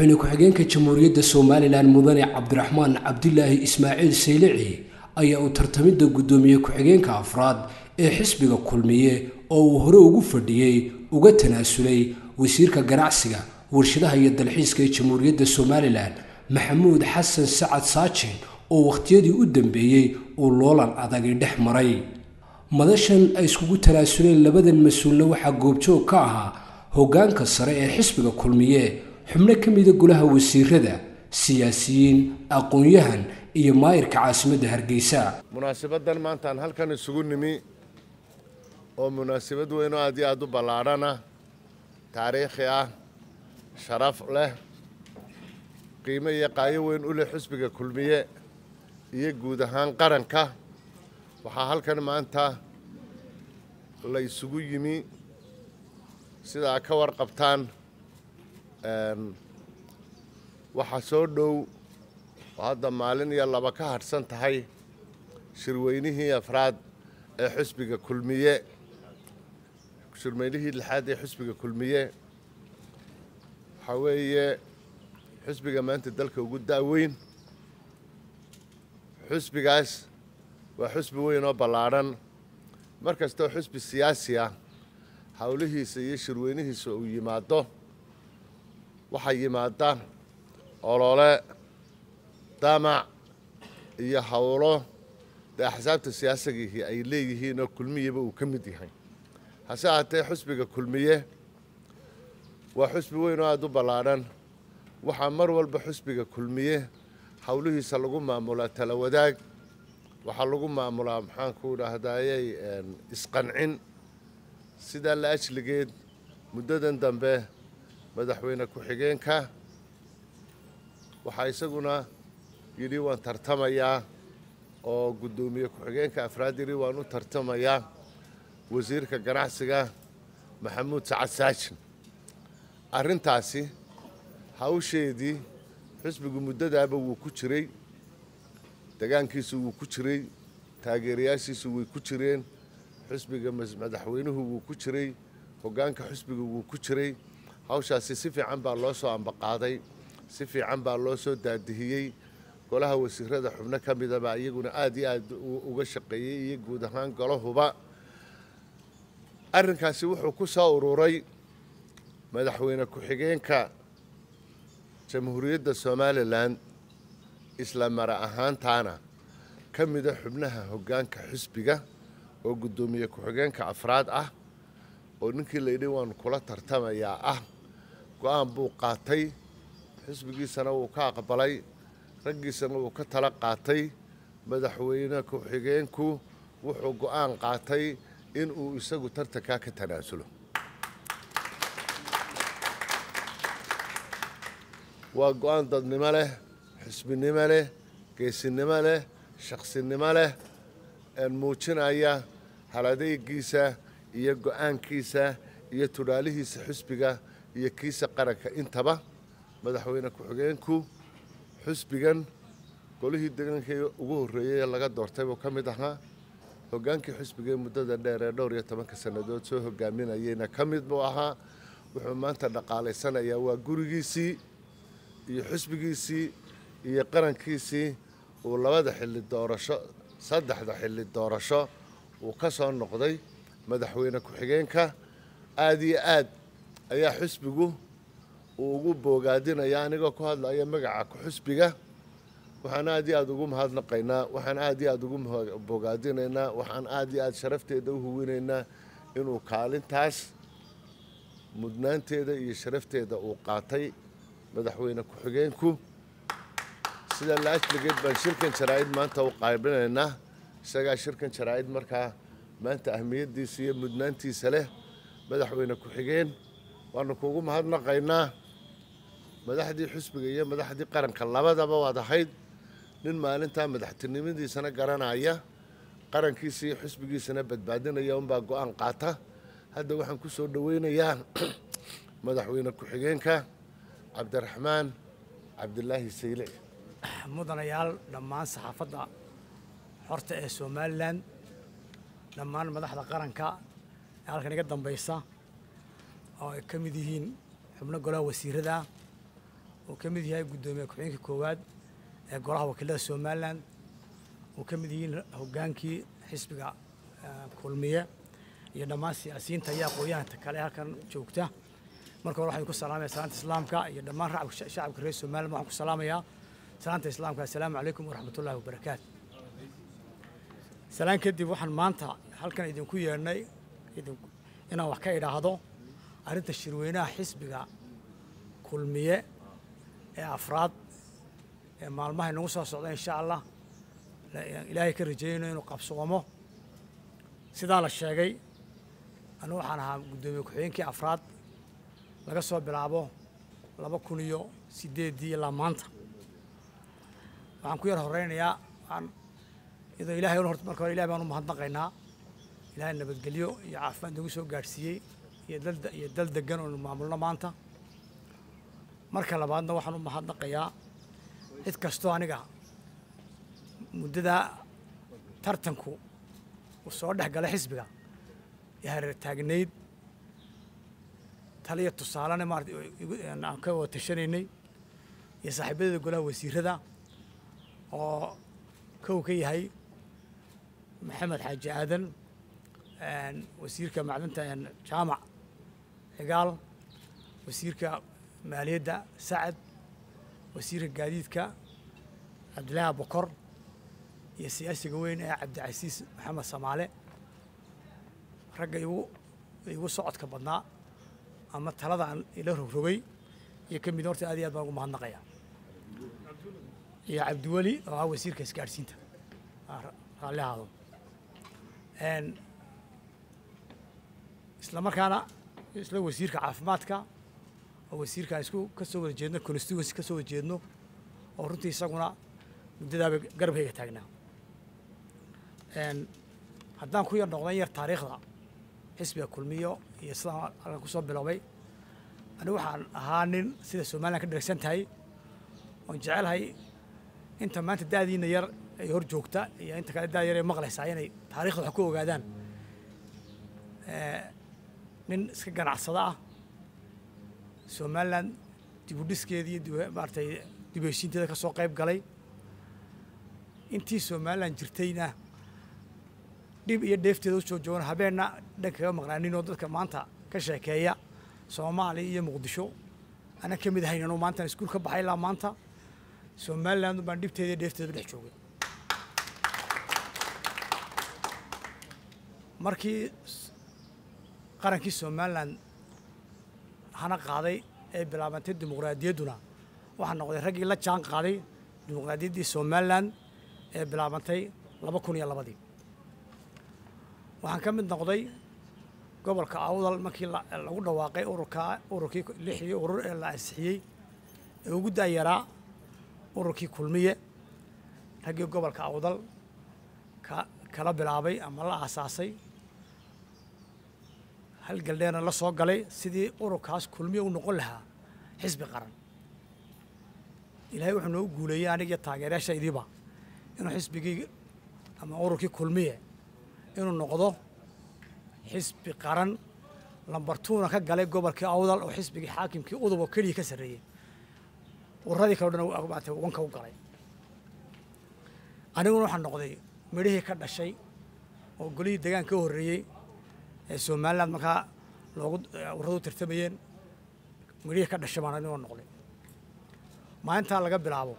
madaxweyne ku-xigeenka jamhuuriyadda somalilan mudane cabdiraxmaan cabdilaahi ismaaciil saylici ayaa uu tartamidda guddoomiye ku-xigeenka afraad ee xisbiga kulmiye oo uu hore ugu fadhiyey uga tanaasulay wasiirka ganacsiga warshadaha iyo dalxiiska ee jamhuuriyadda somalilan maxamuud xasan sacad saajin oo wakhtiyadii u dambeeyey uu loolan adagi dhex maray madashan ay iskugu tanaasuleen labadan mas-uulna waxaa goobjoog ka ahaa hoggaanka sare ee xisbiga kulmiye xubno ka mida golaha wasiirada siyaasiyiin aqoon-yahan iyo maayirka caasimadda hargeysa munaasabaddan maantaan halkan isugu nimi oo munaasabad weyn oo aad iyo aad u ballaadhana taariikhi ah sharaf leh qiimo iyo qaayo weyn u leh xisbiga kulmiye iyo guud ahaan qaranka waxaa halkan maanta la isugu yimi sidaa ka warqabtaan waxaa soo dhow oo hadda maalin iyo laba ka hadhsan tahay shirweynihii afraad ee xisbiga kulmiye shirweynihii lixaad ee xisbiga kulmiye waxaa weeye xisbiga maanta dalka ugu da'weyn xisbigaas waa xisbi weyn oo ballaadhan mar kastoo xisbi siyaasi ah howlihiisa iyo shirweynihiisa uu yimaado waxaa yimaada olole damac iyo howlo dee axsaabta siyaasigihii ay leeyihiin oo kulmiyaba uu ka mid yahay hase ahaatee xisbiga kulmiye waa xisbi weyn oo aada u ballaadhan waxaa mar walba xisbiga kulmiye howlihiisa lagu maamulaa tala wadaag waxaa lagu maamulaa maxaanku idhaahdayey isqancin sidaa la ajligeed muddadan dambe madaxweyne ku-xigeenka waxaa isaguna yidhi waan tartamayaa oo guddoomiye ku-xigeenka afraad yidhi waan u tartamayaa wasiirka ganacsiga maxamuud sacad saajin arrintaasi hawsheedii xisbigu muddadaaba wuu ku jiray degaankiisu wuu ku jiray taageerayaashiisu way ku jireen xisbiga madaxweynuhu wuu ku jiray hoggaanka xisbiga wuu ku jiray hawshaasi si fiican baa loo soo ambaqaaday si fiican baa loo soo daadihiyey golaha wasiirada xubno ka midaba iyaguna aad iyo aad uga shaqeeyey iyo guud ahaan golahuba arrinkaasi wuxuu ku soo ururay madaxweyne ku-xigeenka jamhuuriyadda somalilan isla mara ahaantaana ka mida xubnaha hoggaanka xisbiga oo guddoomiye ku-xigeenka afraad ah oo ninkii layidhi waanu kula tartamayaa ah go-aan buu qaatay xisbigiisana wuu ka aqbalay raggiisana wuu ka tala qaatay madaxweyne ku-xigeenku wuxuu go-aan qaatay inuu isagu tartankaa ka tanaasulo waa go-aan dadnimo leh xisbinimo leh geesinimo leh shaqsinimo leh muujinaya haladeygiisa iyo go-aankiisa iyo tudhaalihiisa xisbiga iyo kiisa qaranka intaba madaxweyne ku-xigeenku xisbigan golihii degankii ugu horreeyey ee laga doortay buu ka mid ahaa hoggaankii xisbiga ee muddada dheer ee dhowr iyo tobanka sannadood soo hogaaminayeyna ka mid buu ahaa wuxuu maanta dhaqaalaysanayaa waa gurigiisii iyo xisbigiisii iyo qarankiisii uu labada xilli doorasho saddexda xilli doorasho uu ka soo noqday madaxweyne ku-xigeenka aada iyo aad ayaa xisbigu uu ugu boogaadinaya anigoo ku hadlaya magaca ku-xisbiga waxaan aad iyo aada ugu mahadnaqaynaa waxaan aad iyo aada ugu boogaadinaynaa waxaan aad iyo aad sharafteeda u huwinaynaa inuu kaalintaas mudnaanteeda iyo sharafteeda uu qaatay madaxweyne ku-xigeenku sida la ajligeed baan shirkan jaraa-id maanta u qaybinaynaa isagaa shirkan jaraa-id markaa maanta ahmiyaddiisa iyo mudnaantiisa leh madaxweyne ku-xigeen waanu kugu mahadnaqaynaa madaxdii xisbiga iyo madaxdii qaranka labadaba waad ahayd nin maalintaa madaxtinimadiisana garanaya qarankiisa iyo xisbigiisana badbaadinaya unbaa go-aan qaata hadda waxaan ku soo dhoweynayaa madaxweyne ku-xigeenka cabdiraxmaan cabdilaahi saylic mudanayaal dhammaan saxaafadda xorta ee somalilan dhammaan madaxda qaranka ee halkan iga dambaysa oo ay ka mid yihiin xubno golaha wasiirada uu ka mid yahay guddoomiye ku-xigeenka koowaad ee golaha wakiilada somalilan uu ka mid yihiin hoggaankii xisbiga kulmiye iyo dhammaan siyaasiyiinta iyo aqoon-yahanka kale halkan joogta marka hore waxaan ku salaamaya salaanta islaamka iyo dhammaan shacabka reer somalilan waxaan ku salaamayaa salaanta islaamka assalaamu calaykum waraxmat ullahi wabarakaatu salaan kadib waxaan maanta halkan idinku yeedhnay inaan wax ka idhaahdo arrinta shirweynaha xisbiga kulmiye ee afraad ee maalmaha inagu soo socda insha allah ilaahay ka rajeeyayno inuu qabsoomo sidaa la sheegay anigu waxaan ahaa guddoomiye ku-xigeenkii afraad laga soo bilaabo laba kun iyo sideeddii ilaa maanta waxaan ku yar horeynayaa waxaan iyadoo ilahay horta marka hore ilahay baan u mahadnaqaynaa ilahay nabadgelyo iyo caafimaad nagu soo gaadhsiiyey iyo dal iyo dal degan oonu maamulno maanta marka labaadna waxaan u mahadnaqayaa cid kastoo aniga muddadaa tartanku uu soo dhex galay xisbiga ee hareer taagnayd taliya tusaalena maarata aan ka wada tashanaynay iyo saaxiibadeeda golaha wasiirada oo kow ka yahay maxamed xaaji aadan wasiirka macdanta jaamac cigaal wasiirka maaliyadda sacad wasiirka gaadiidka cabdillaahi bokor iyo siyaasiga weyn ee cabdicasiis maxamed samaale ragga igu igu socodka badnaa ama talada aan ila rogrogay iyo ka mid horta aad iyo aad baan ugu mahadnaqaya iyo cabdiweli oo ah wasiirka isgaadhsiinta raalli ahaado isla markaana isla wasiirka caafimaadka oo wasiirkaan isku ka soo wada jeedno constituency ka soo wada jeedno oo runtii isaguna muddadaaba garabkayga taagnaa haddaan ku yar noqdan yar taariikhda xisbiga kulmiyo iyo sidaan halkan kusoo biloobay anigu waxaan ahaa nin sida somalilan ka dheragsan tahay oon jecelahay inta maanta da'diina yar ay hor joogta iyo inta kale da' yar ay maqlaysaa inay taarikhda wax ku ogaadaan nin iska ganacsada ah somalilan dibudhiskeeda iyo maaratay dib heshiinteeda ka soo qayb galay intii somalilan jirtayna dhib iyo dheefteeda u soo joogan habeenna dhan kaga maqnaaninoo dadka maanta ka sheekeeya soomaaliya iyo muqdisho anaan ka mid ahayn anuu maantaan iskuul ka baxay ilaa maanta somalilan baan dhibteeda iyo dheefteeda dhex joogay markii qarankii somalilan hana qaaday ee bilaabantay dimuqraadiyadduna waxaa noqday raggii la jaan qaaday dimuqraadiyaddii somalilan ee bilaabantay laba kun iyo labadii waxaan ka mid noqday gobolka awdal markii lagu dhawaaqay ururka ururkii lixdii urur ee la ansixiyey ee ugu daayaraa ururkii kulmiye raggii gobolka awdal ka kala bilaabay ama la aasaasay halgaldheerna la soo galay sidii ururkaas kulmiye u noqon lahaa xisbi qaran ilaahay wuxuu noogu guuleeyey aniga iyo taageerayaashaydiiba inuu xisbigii ama ururkii kulmiye inuu noqdo xisbi qaran lambartuuna ka galay gobolkii awdal oo xisbigii xaakimkii udub oo keliya ka sarreeyey ururadii kale o dhan maata wanka u galay aniguna waxaan noqday midhihii ka dhashay oo golihii degaan ka horreeyey ee somaliland markaa loogu ururadu tartamayeen midhihii ka dhashay baan anigoo noqday maalintaa laga bilaabo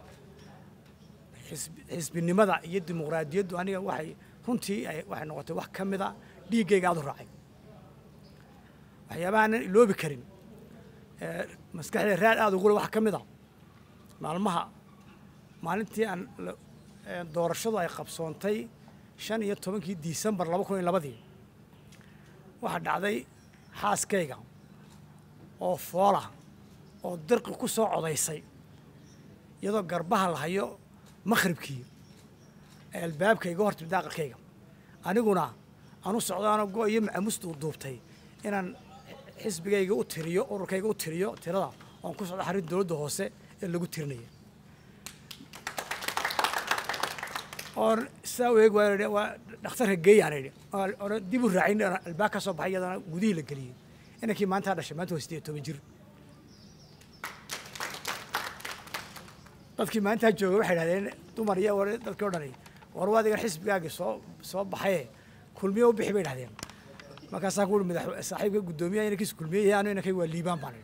xisbinimada iyo dimuqraadiyaddu aniga waxay runtii waxay noqotay wax ka mida dhiiggayga aad u raacay waxyaabaha aanan iloobi karin maskaxda raad aada ugule wax ka mida maalmaha maalintii aan doorashadu ay qabsoontay shan iyo tobankii disembar laba kun iyo labadii waxaa dhacday xaaskayga oo foola oo dirqi ku soo codaysay iyadoo garbaha la hayo makhribkii ee albaabka iga hortimid aqalkayga aniguna anu socdaano go iyo macamusta u duubtay inaan xisbigayga u tiriyo ururkayga u tiriyo tirada oon ku socdo xarin dowladda hoose ee lagu tirinaya oon sidaa u eeg waa waa dhakhtarka geeyaan idhi oona dib u raacin albaab ka soo baxay iyadana gudihii la geliyey inankii maantaa dhashay maanta waa sideed toban jir dadkii maalintaa jooga waxay idhahdeen dumar iyo war dadkii o dhani war adigan xisbigaagii soo soo baxaye kulmiye u bixi bay idhahdeen markaasaa ku ui madax saaxiibka guddoomiyaha inankiis kulmiye yahay anu inankay waa liibaan baan idhi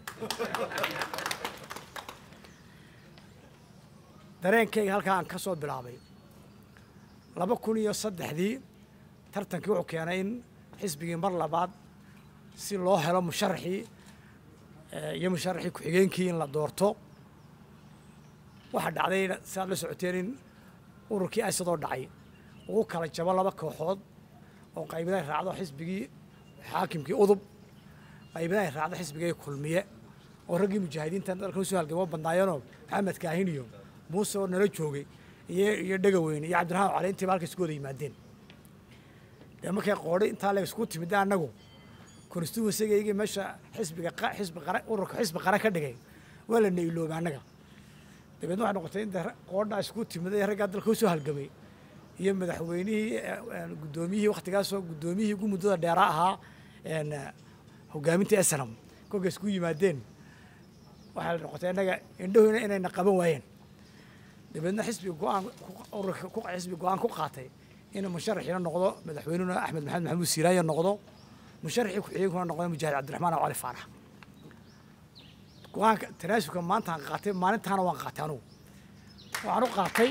dareenkayga halkaa aan ka soo bilaabay laba kun iyo saddexdii tartankii wuxuu keenay in xisbigii mar labaad si loo helo musharaxii iyo musharaxii ku-xigeenkii in la doorto waxaa dhacday si aad la socoteen in ururkii aysadoo dhacay ugu kala jabo laba kooxood oo qaybada ay raacdo xisbigii xaakimkii udub qaybada ay raacdo xisbigii kulmiye oo raggii mujaahidiinta dalka usoo halgamo badnaayeenoo maxamed kaahin iyo muuse oo nala joogay iyo iyo dhegaweyne iyo cabdiraxmaan cali intiiba halka isku wada yimaadeen dee markay qoodhay intaa la isku timida annagu constituencygaygii meesha xisbiga xisbi qara ururka xisbi qara ka dhigay waa la nailoobay annaga dabeedna waxay noqotay in qoodhaa isku timida ee raggaa dalka usoo halgamay iyo madaxweynihii guddoomiyihii waktigaasoo guddoomiyihii ugu muddada dheeraa ahaa hogaaminta esnam kolkay isku yimaadeen waxaa noqotay innaga indhahoyna inayna qaban waayeen dabeedna xisbiga go-aan ururka xisbi go-aan ku qaatay in musharaxiina noqdo madaxweynuna axmed maxamed maxamuud siiraayo noqdo musharaxii ku-xigeenkuna noqdo mujaahid cabdiraxmaan aw cali faarax go-aanka tanaasubka maantaan qaatay maalintaana waan qaatay anugu waxaan u qaatay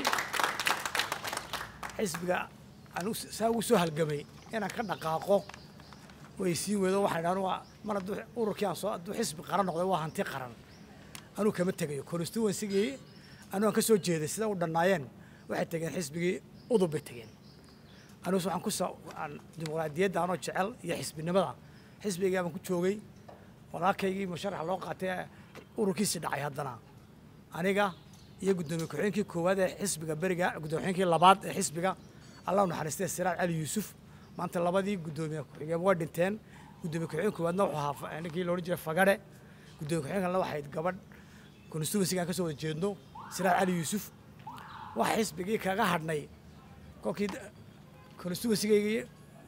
xisbiga anu saa ugu soo halgamay inaan ka dhaqaaqo way siin weydo waxay dhahan waa mar hadduu ururkii aan soo hadduu xisbi qaran noqday waa hanti qaran anuu kama tegayo constituencygii anuu aan ka soo jeeday sida u dhannaayeen waxay tegeen xisbigii udub bay tegeen anugus waxaan ku sa dimuqraadiyadda anoo jecel iyo xisbinimada xisbigii baan ku joogay walaalkaygii musharaxa loo qaatay ururkiisii dhacay haddana aniga iyo guddoomiye ku-xigeenkii koowaad ee xisbiga beriga guddoomiye ku-xigeenkii labaad ee xisbiga allah u naxariistay siraaj cali yuusuf maanta labadii guddoomiye ku-xigeen waa dhinteen guddoomiye ku-xigeen koowaadna wuxuu ahaa ninkii loodhan jiray fagare guddoomiye ku-xigeenkana waxayd gabadh constituencyga aan ka soo wada jeedno siraaj cali yuusuf waxa xisbigii kaga hadhnay kolkii constituencygaygii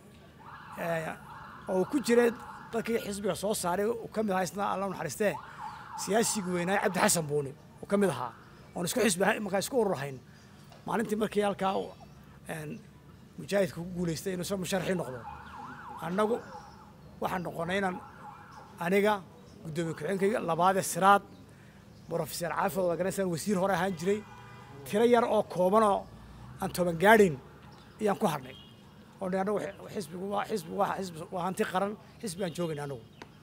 oo ku jiray dadkii xisbiga soo saaray uu ka mid ahaa isna allah u naxariistee siyaasigii weynaaye cabdi xasan buuni uu ka mid ahaa oon isku xisbi markaa isku ururhayn maalintii markii halkaa mujaahidka ku guulaystay inuu soo musharaxii noqdo annagu waxaan noqonay inaan aniga guddoomiye ku-xigeenkayga labaadee siraad brofeser caafid organisan wasiir hore ahaan jiray tiro yar oo kooban oo aan toban gaadhin ayaan ku hadhnay oo dhi annagu xisbigu waa xisbigu waa xisbi waa hanti qaran xisbigaan joogayna annagu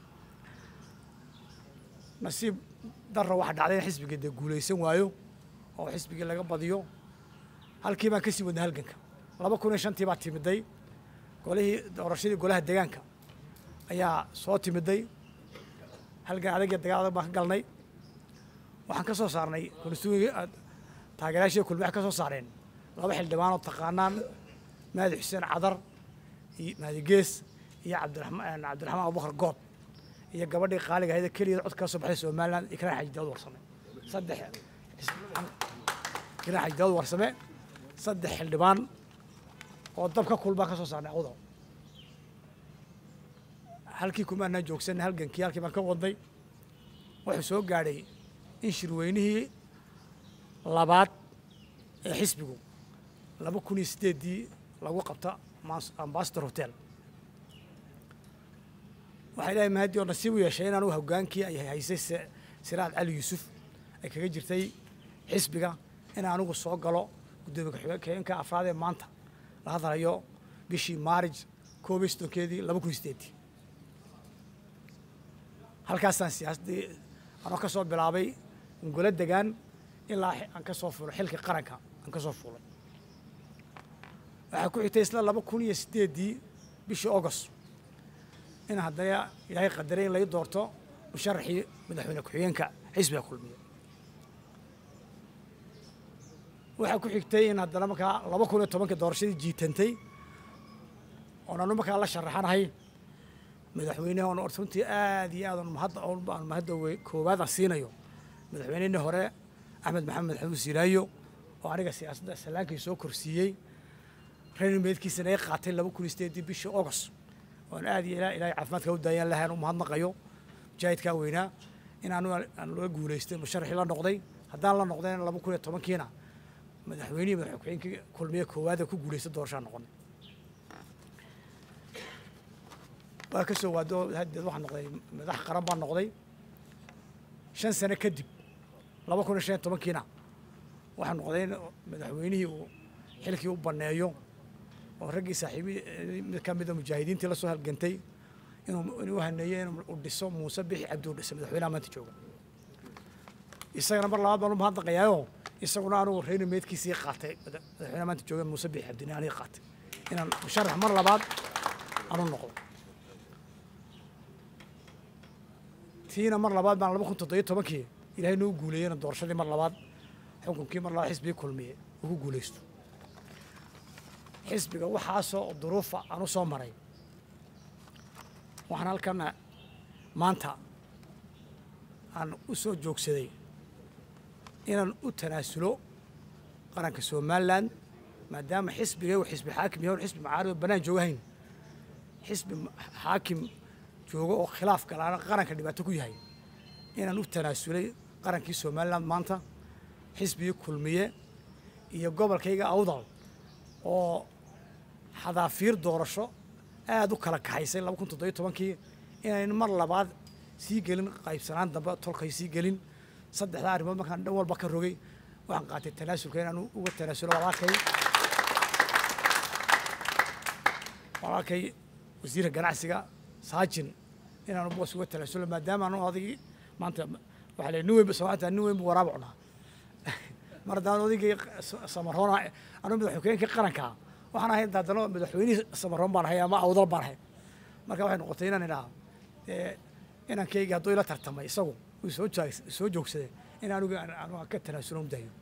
nasiib darra waxaa dhacday in xisbigii dee guulaysan waayo oo xisbigii laga badiyo halkii baan kasii wadnay halganka laba kun iyo shantii baa timiday golihii doorashadii golaha deegaanka ayaa soo timiday halgan adag iyo dagaal adag baan ka galnay waxaan ka soo saarnay konstituenki taageerayaashii kulmi waxay ka soo saareen laba xildhibaan oo taqaanaan mahadi xuseen cadar iyo mahadi gees iyo cabdiraxmaan cabdiraxmaan abubakar good iyo gabadhii qaaliga ahayd keliya cod ka soo baxday somaliland ikraan xaji daawud warsame saddex ikraan xaji daawud warsame saddex xildhibaan oo dab ka kulbaan ka soo saarnay awdo halkii kumaanaan joogsanay halgankii halkii baan ka wadnay wuxuu soo gaadhay in shirweynihii labaad ee xisbigu laba kun iyo sideeddii lagu qabta ambasador hotel waxaa ilahay mahadii oo nasiib u yeeshay in anugu hogaankii ay haysay siraad cali yuusuf ay kaga jirtay xisbiga in anigu soo galo guddoomiye ku-xigeenka afraad ee maanta la hadlayo bishii maarij koob iyo soddonkeedii laba kun iyo sideeddii halkaasaan siyaasaddii anoo ka soo bilaabay golo degaan ilaa aan ka soo fuulay xilkii qaranka aan ka soo fuulay waxaa ku xigtay isla laba kun iyo sideeddii bishii august in haddana ilaahay qadaray in lai doorto musharaxii madaxweyne ku-xigeenka xisbiga kulmiye waxaa ku xigtay in haddana markaa laba kun iyo tobankii doorashadii jiitantay oon anu markaa la sharaxanahay madaxweyneha oon runtii aad iyo aad mahadda aan mahadda koowaad aan siinayo madaxweynihii hore axmed maxamed maxamuud siiraayo oo aniga siyaasadda salaankii soo korsiiyey reernimeedkiisana ay qaatay laba kun iyo sideedii bishii august oon aad iyo ilaahay caafimaadka u daayaan lahayn u mahadnaqayo mujaahidkaa weynaa in aanu aan looga guulaystay musharaxii la noqday haddaan la noqdeen laba kun iyo tobankiina madaxweynihii madax ku-xigeenkii kulmiye koowaada ku guulaysta doorashaa noqonay waa ka soo waado haddeed waxaa noqday madax qaran baa noqday shan sano kadib laba kun iyo shan iyo tobankiina waxaa noqday in madaxweynihii uu xilkii u banneeyo oo raggii saaxiibi mid ka mida mujaahidiintii la soo halgantay inuu inuu haneeyo inuu dhiso muuse bixi cabdi u dhisay madaxweynaha maanta jooga isagana mar labaad baan u mahadnaqayaayo isaguna anugu reeni meydkiisii qaatay madaxweynaha maanta jooga muuse bixi cabdini aniga qaatay inaan musharax mar labaad aanu noqdo tiina mar labaad baan laba kun toddobiyo tobankii ilaahay noo guuleeyena doorashadii mar labaad xukunkii mar labaad xisbigii kulmiye uu ku guulaysto xisbiga waxaasoo duruufa aan u soo maray waxaan halkana maanta aan u soo joogsaday inaan u tanaasulo qaranka somalilan maadaama xisbiga uu xisbi xaakim yahay xisbi macaarib bannaan joogahayn xisbi xaakim joogo oo khilaaf galaana qaranka dhibaato ku yahay inaan u tanaasulay qarankii somalilan maanta xisbigii kulmiye iyo gobolkayga awdal oo xadaafiir doorasho aada u kala kaxaysay laba kun toddobiyo tobankii inayn mar labaad sii gelin qaybsanaan dambe tolkay sii gelin saddexdaa arrimood markaan dhan walba ka rogay waxaan qaatay tanaasulka inaan uga tanaasulo walaalkay walaalkay wasiirka ganacsiga saajin inaanu boos uga tanaasulo maadaama anu adigii maanta waxaa la nin weyn soomaalta nin weyn bu waraaba cunaa mar haddaan odaygii samaroona anu madaxweynkii qaranka waxaan ahay haddana madaxweynihii samaroon baan ahay ama awdal baan ahay marka waxay noqotay inaan idhaha inankayga hadduu ila tartamay isagu uu soo jaag soo joogsaday in anigu anu ka tanaasulo u dayo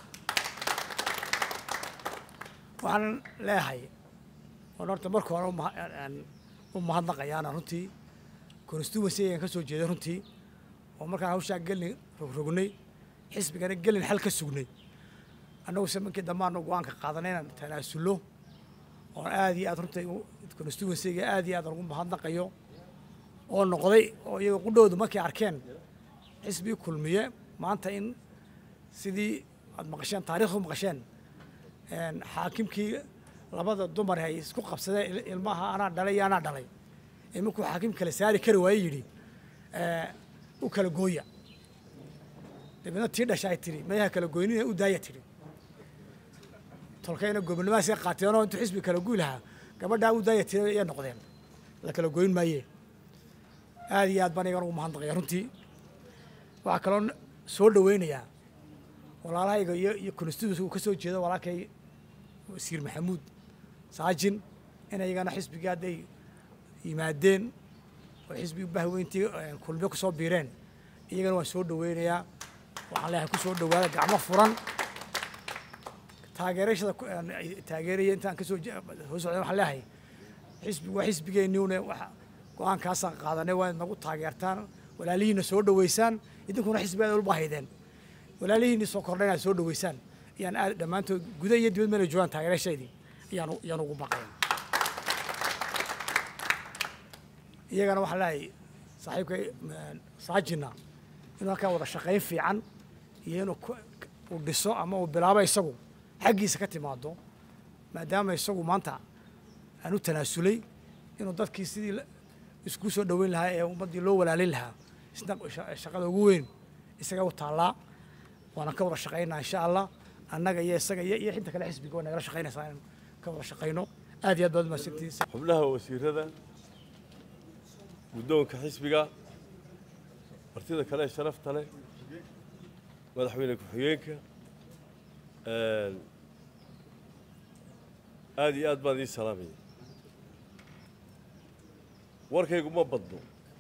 waxaan leeyahay oon horta marka hore u mahadnaqayaana runtii constituency ayaan ka soo jeeday runtii oo markaan hawshaa gelin rogrognay xisbigana gelin xal ka sugnay annagu samankii dambaanu go-aanka qaadanay inaan tanaasullo oon aada iyo aad runtii constituencyga aada iyo aad ugu mahadnaqayo oo noqday oo iyaga qudhoodu markay arkeen xisbii kulmiye maanta in sidii aad maqasheen taarikhdu maqasheen xaakimkii labada dumar ay isku qabsadeen ilmaha anaa dhalay iyo anaa dhalay ee markuu xaakim kale saari kari waaye yidhi u kala gooya dabeedna tii dhasha ay tidhi mayaha kala goynina u daaya tidhi tolkayna gobonnimahaasay qaateenoo intuu xisbi kala guy lahaa gabadhaa u daaya tiri ayay noqdeen la kala goyn maaye aada iyo aad baan igan ugu mahadnaqaya runtii waxaa kaloo soo dhaweynayaa walaalahayga iyo iyo constituency uu ka soo jeedo walaalkay wasiir maxamuud saajin in iyagana xisbigii hadday yimaadeen oo xisbigii bahweyntii kulmiyo ku soo biireen iyagana waan soo dhaweynayaa waxaan leeyahay ku soo dhawaada gacmo furan taageerashada taageeraya intaan kasoo soo socday waxaan leeyahay xisbigu waa xisbigeenniune waxa go-aankaasaan qaadanay waa nagu taageertaan walaalihiina soo dhaweysaan idinkuna xisbi aad ulba haydeen walaalihiinii soo kordhay inaad soo dhaweysaan ayaan aad dhammaantood guda iyo dibad meelay joogaan taageerashaydii ayaan ayaan ugu baqaya iyagana waxaan leeyahay saaxiibkay saajina inuu halkaa wada shaqayn fiican iyo inuu uu dhiso ama uu bilaabo isagu xaggiisa ka timaado maadaama isagu maanta aan u tanaasulay inuu dadkii sidii isku soo dhoweyn lahaa ee ummaddii loo walaalin lahaa isna shaqada ugu weyn isaga u taallaa waana ka wada shaqaynaa insha allah annaga iyo isaga iyo iyo xinta kale xisbiga waa nagala shaqaynaysaa inaan ka wada shaqayno aad iyo aad baad mahadsantihiin xubnaha wasiirada guddoonka xisbiga martida kale ee sharafta leh madaxweyne ku-xigeenka aad iyo aad baan ii salaamaya warkaygu ma badno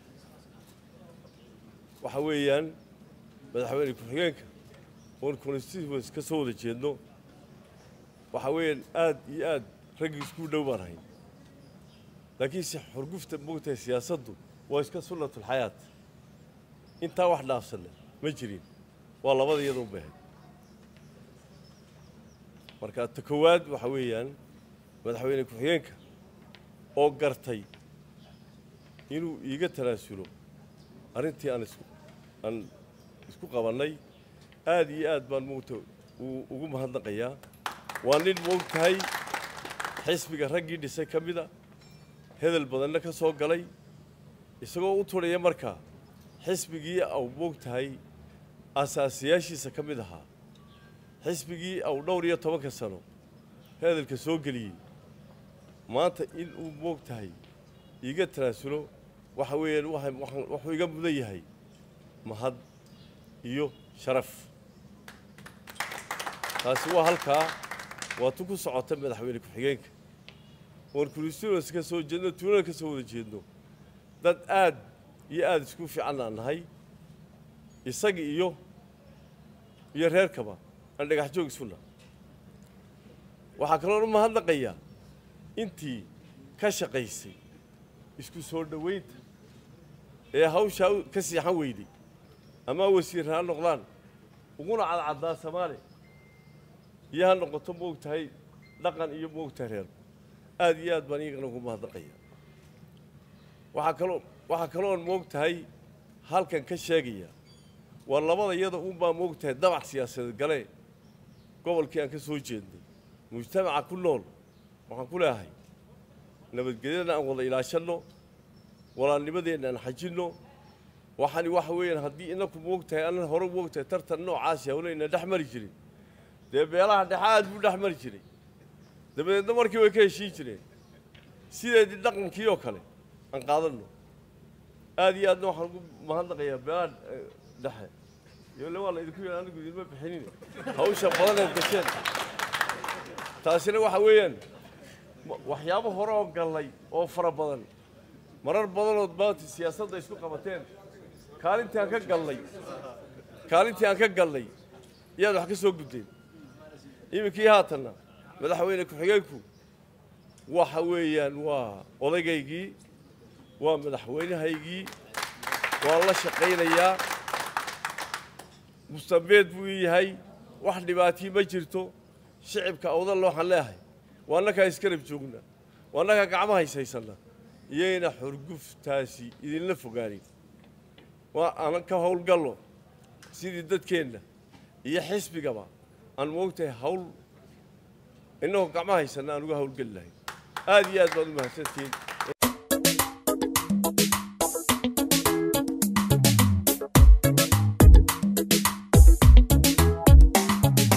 waxa weeyaan madaxweyne ku-xigeenka oon constituency ka soo wada jeedno waxa weeyaan aad iyo aad raggii isku dhow baan hayn laakiinse xurgufta moogtahay siyaasaddu waa iska sunnatulxayaat intaa wax dhaafsanna ma jirin waa labada iyada u bahan marka ta koowaad waxa weeyaan madaxweyne ku-xigeenka oo gartay inuu iiga tanaasulo arrintii aan isku aan isku qabannay aad iyo aad baan moogta ugu mahadnaqayaa waa nin moog tahay xisbiga raggii dhisay ka mida hedel badanna ka soo galay isagoo u turhaya markaa xisbigii au moog tahay asaasiyaashiisa ka mid ahaa xisbigii au dhowr iyo tobanka sano hedelka soo geliyey maanta in uu moog tahay iiga tanaasulo waxa weeyaan wuxuu iga mudan yahay mahad iyo sharaf taasi waa halkaa waa tu ku socota madaxweyne ku-xigeenka oon constituents ka soo jeedno tuulana ka soo wada jeedno dad aad iyo aada isku fiican aan nahay isaga iyo iyo reerkaba aan dhagax joog isuna waxaa kaloon u mahadnaqayaa intii ka shaqaysay isku soo dhowaynta ee hawshaa ka siixan weyday ama wasiir ha noqdaan uguna cadcaddaa soomaali iyo ha noqoto moog tahay dhaqan iyo moog tahay reer aad iyo aad baan iyagana ugu mahadnaqaya waxaa kaloo waxaa kaloon moog tahay halkan ka sheegaya waa labada iyada unbaa moog tahay dabac siyaasadeed gale gobolkii aan ka soo jeednay mujtamaca ku nool waxaan ku leeahay nabadgelyadana aan wada ilaashanno walaalnimadeenna aan xajinno waxaani waxa weeyaan haddii inaku moog tahay anan hore moog tahay tartan noocaasi hawlayna dhex mari jirin dee beelaha dhexe aad buu dhex mari jiray dabadeedna markii way ka heshiin jireen sideedii dhaqankii oo kale aan qaadanno aad iyo aadna waxaan ugu mahadnaqayaa beelaha dhexe yole waa la idinku yidhi anigu idinma bixinin hawsha badaneed gasheen taasina waxa weeyaan waxyaabo hore oo gallay oo fara badan marar badanood maanta siyaasadda isku qabateen kaalintii aan ka gallay kaalintii aan ka gallay iyaad wax ka soo gudeen iminkii haatanna madaxweyne ku-xigeenku waxa weeyaan waa odaygaygii waa madaxweynahaygii waan la shaqaynayaa mustabeed buu ii yahay wax dhibaatii ma jirto shicibka awdalla waxaan leeahay waa annakaa iskarab joogna waa annakaa gacma hayshaysanna iyayna xurguftaasi idinla fogaanin waa aan ka howlgallo sidii dadkeenna iyo xisbigaba aan moogtahay hawl innagoo gacma haysanna aan uga howlgeli lahayn aad iyo aad baad u mahadsantihiin